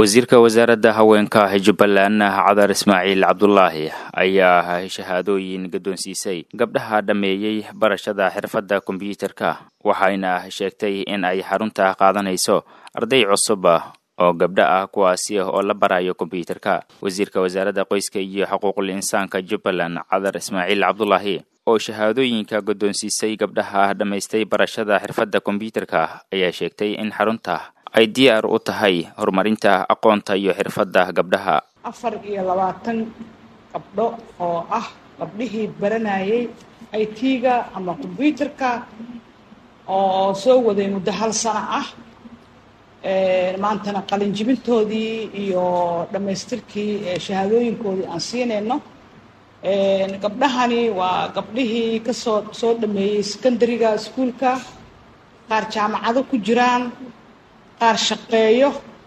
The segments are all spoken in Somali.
wasiirka wasaaradda haweenka jubbaland cadar ismaaciil cabdulaahi ayaa shahaadooyin guddoonsiisay gabdhaha dhammeeyey barashada xirfadda kombyuutarka waxayna sheegtay in ay xarunta qaadanayso arday cusub oo gabdho ah kuwaasi oo la barayo kombyuutarka wasiirka wasaaradda qoyska iyo xuquuqul insaanka jubbaland cadar ismaaciil cabdulaahi oo shahaadooyinka guddoonsiisay gabdhaha dhammaystay barashada xirfadda kombyuutarka ayaa sheegtay in xarunta ay diyaar u tahay horumarinta aqoonta iyo xirfadda gabdhaha afar iyo labaatan gabdho oo ah gabdhihii baranayay i t-ga ama kombyuutarka oo soo waday muddo hal sano ah maantana qalinjibintoodii iyo dhammaystirkii shahaadooyinkoodii aan siinayno gabdhahani waa gabdhihii kasoo soo dhameeyey secondariga iskuolka qaar jaamacado ku jiraan qaar shaqeeyo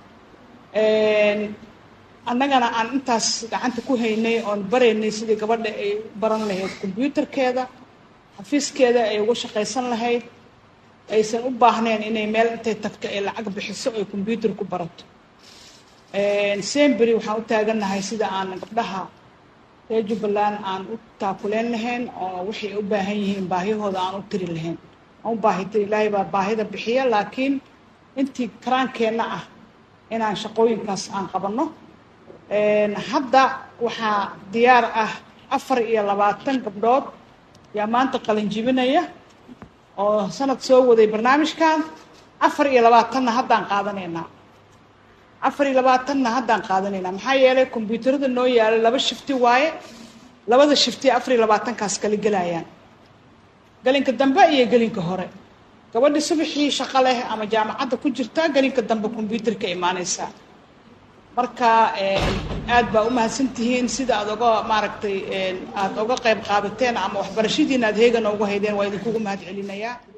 annagana aan intaas gacanta ku haynay oon baraynay sidii gabadha ay baran lahayd kombyuutarkeeda xafiiskeeda ay uga shaqaysan lahayd aysan u baahnayn inay meel intay tagto ay lacag bixiso ay kombyuutar ku barato sembery waxaan u taagannahay sida aan gabdhaha reer jubbaland aan u taakuleen lahayn oo waxay u baahan yihiin baahiyahooda aan u tiri lahayn aan u baahita ilaahay baa baahida bixiya laakiin intii karaankeenna ah inaan shaqooyinkaas aan qabanno hadda waxaa diyaar ah afar iyo labaatan gabdhood yaa maanta qalinjibinaya oo sanad soo waday barnaamijkan afar iyo labaatanna haddaan qaadanaynaa afar iyo labaatanna haddaan qaadanaynaa maxaa yeelay kombyuutarada noo yaala laba shifti waaye labada shifti afar iyo labaatankaas kala gelayaan gelinka dambe iyo gelinka hore gabadhi subaxii shaqo leh ama jaamacadda ku jirta gelinka dambe kombyuutarka imaanaysaa marka aad baa u mahadsantihiin sida aad oga maaragtay aada oga qayb qaadateen ama waxbarashadiina aad heegana uga haydeen waa idinkugu mahad celinayaa